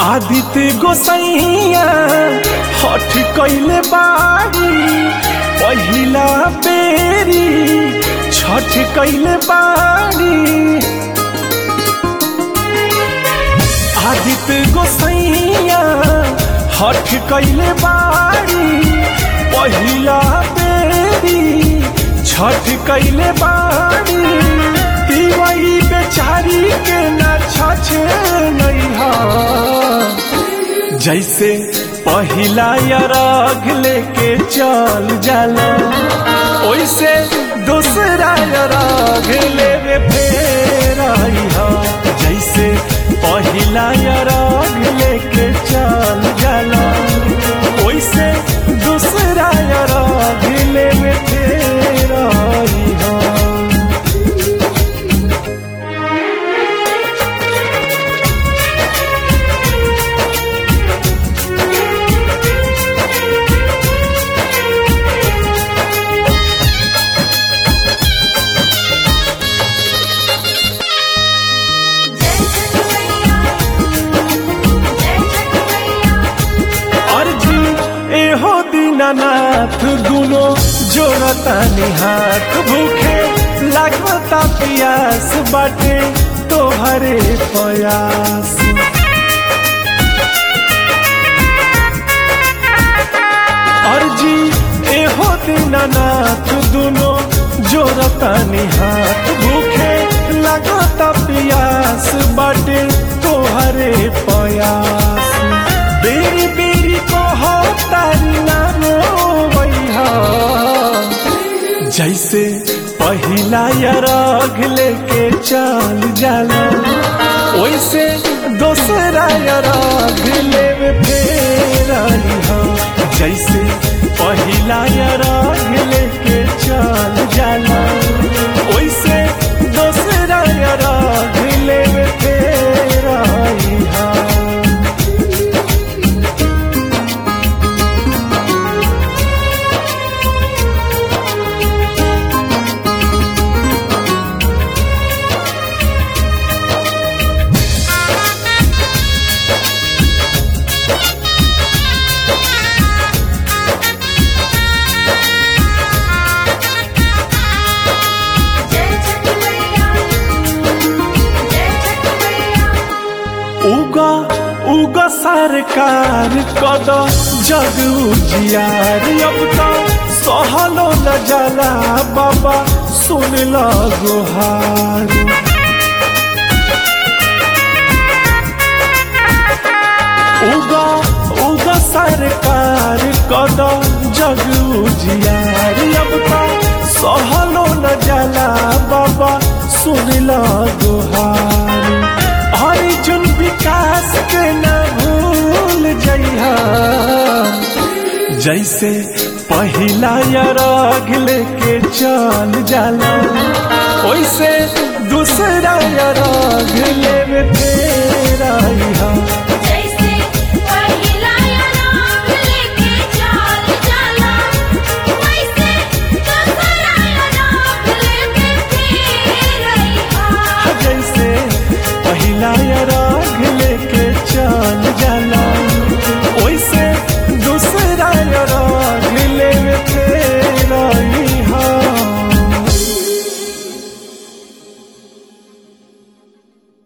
आदित्य गोसैया हठ कैले बाड़ी पहिला बेरी छठ कैले बाड़ी आदित्य गोसैया हठ कैले बाड़ी पहिला बेरी छठ कैले बाड़ी तिवई बेचारी के ना छछ नहीं जैसे पहिला अरघ लेके चल जाला ओइसे दूसरा अरघ लेवे फेर आइहा जैसे पहिला अरघ लेके चल जाला ओइसे दूसरा अरघ लेवे फेर आइहा जय छठ मैया जय छठ मैया अर्जी एहो दीनानाथ दुनो जोड़ता निहाथ भूखे लागता पियास बाटे तोहरे प्रयास अर्जी एहो दीनानाथ दुनो जोड़ता निहाथ भूखे लागता पियास बाटे तोहरे प्रयास बेरी बेरी कहो तारी नानो वैहा जैसे पहिला अरघ लेके चल जाला ओइसे दोसरा अरघ लेवे फेर आइहा जैसे पहिला अरघ लेके चल जाला ओइसे दोसरा अरघ लेवे फेर आइहा जय छठ मैया जय छठ मैया उगा उगा सरकार कद जग उजियार अब तो सहलो न जाला बाबा सुन ल गुहार उगा उगा सरकार कद जग उजियार अब तो सहलो न जाला बाबा सुन ल गुहार अर्जुन विकास के न भूल जइहा जैसे पहिला अरघ लेके चल जाला ओइसे दूसरा अरघ लेवे फेर आइहा